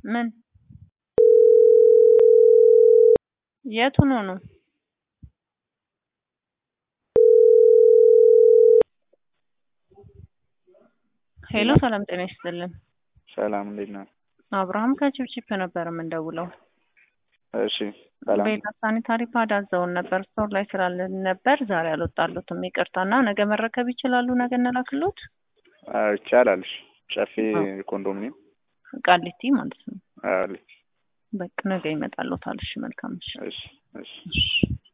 ምን የቱ ነው ነው? ሄሎ ሰላም ጤና ይስጥልን። ሰላም እንዴት ነው? አብርሃም ከቺፕቺፕ ነበር የምንደውለው። እሺ ሰላም ቤታ ሳኒታሪ ፓድ አዘውን ነበር ስቶር ላይ ስላለን ነበር ዛሬ አልወጣሉትም። ይቅርታና ነገ መረከብ ይችላሉ? ነገ እንላክሎት። አዎ ይቻላል። እሺ ጨፌ ኮንዶሚኒየም ቃሊቲ ማለት ነው። አዎ በቃ ነገ ይመጣሎታል። እሺ መልካም እሺ እሺ እሺ እሺ